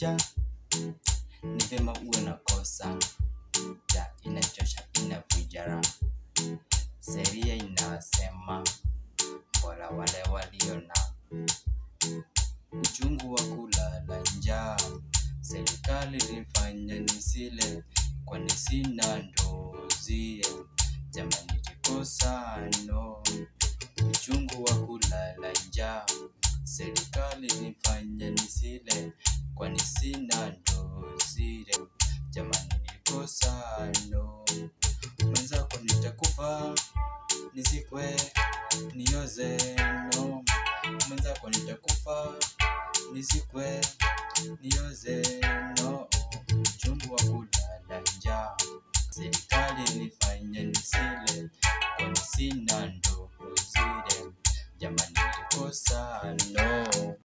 ja ni vyema uwe na kosa ja inachosha inavujara sheria inasema bora wale walio na uchungu wa kulala njaa serikali nifanya nisile kwani sina ndozie jamani nilikosa no uchungu wa kulala njaa serikali nifanya nisile kwani sina ndozile jamani nilikosa no mwenzako nitakufa nizikwe nioze no mwenzako nitakufa nizikwe nioze no uchungu wa kulala njaa serikali nifanya nisile kwani sina ndo